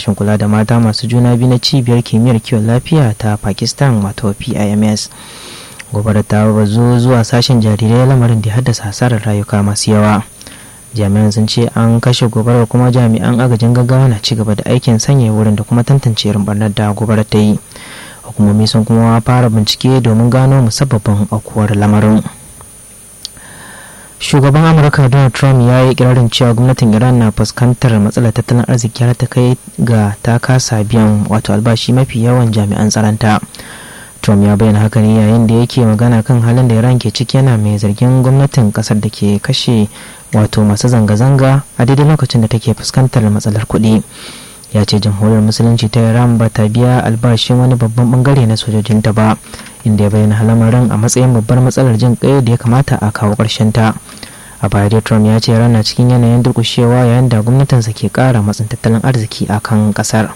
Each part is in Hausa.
sashen kula da mata masu juna biyu na cibiyar kimiyyar kiwon lafiya ta pakistan wato pims gobarar ta bazu zuwa sashen jarirai lamarin da haddasa hasarar rayuka masu yawa jami'an sun ce an kashe gobarar kuma jami'an agajin gaggawa na ci gaba da aikin sanya wurin da kuma tantance irin barnar da gobarar ta yi hukumomi sun kuma fara bincike domin gano musabbabin aukuwar lamarin shugaban amurka donald trump ya yi kirarin cewa gwamnatin iran na fuskantar matsalar tattalin arziki har ta kai ga ta kasa biyan wato albashi mafi yawan jami'an tsaronta trump ya bayyana haka ne yayin da yake magana kan halin da iran ke ciki yana mai zargin gwamnatin kasar da ke kashe wato masu zanga-zanga a daidai lokacin da take fuskantar matsalar kuɗi ya ce jamhuriyar musulunci ta iran ba ta biya albashin wani babban bangare na sojojinta ba inda ya bayyana lamarin a matsayin babbar matsalar jin kai da ya kamata a kawo ƙarshen ta a baya dai trump ya ce rana cikin yanayin durkushewa yayin da gwamnatinsa ke ƙara matsin tattalin arziki a kan ƙasar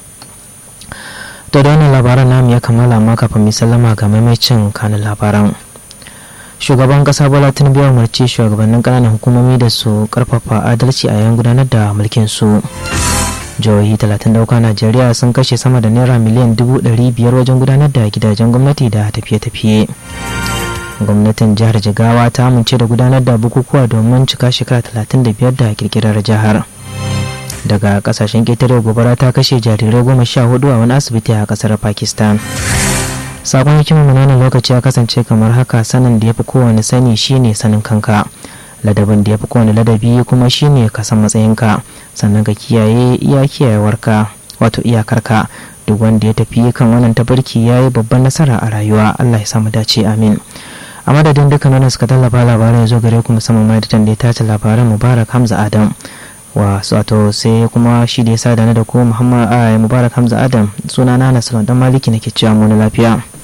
to da wannan labaran namu ya kammala amma kafin mai sallama ga maimacin kanin labaran shugaban kasa bola tinubu ya umarci shugabannin ƙananan hukumomi da su karfafa adalci a yayin gudanar da mulkin su jihohi 30 dauka najeriya sun kashe sama da naira miliyan 500 wajen gudanar da gidajen gwamnati da tafiye-tafiye gwamnatin jihar jigawa ta amince da gudanar da bukukuwa domin cika shekara 35 da kirkirar jihar daga kasashen ƙetare gobara ta kashe jarirai goma sha hudu a wani asibiti a kasar pakistan sabon hikimar wannan lokaci ya kasance kamar haka sanin da ya fi kowane sani shine sanin kanka ladabin da ya fi kowane ladabi kuma shine ka san matsayinka sannan ka kiyaye iya kiyayewarka wato iyakarka duk wanda ya tafi kan wannan tabarki ya yi babban nasara a rayuwa allah ya samu dace amin a madadin dukkan wanda suka tallafa labaran ya zo gare ku musamman ma da ya tace labaran mubarak hamza adam wa wato sai kuma shi da ya sa da na da ko muhammad mubarak hamza adam sunana na salon dan maliki nake cewa mu na lafiya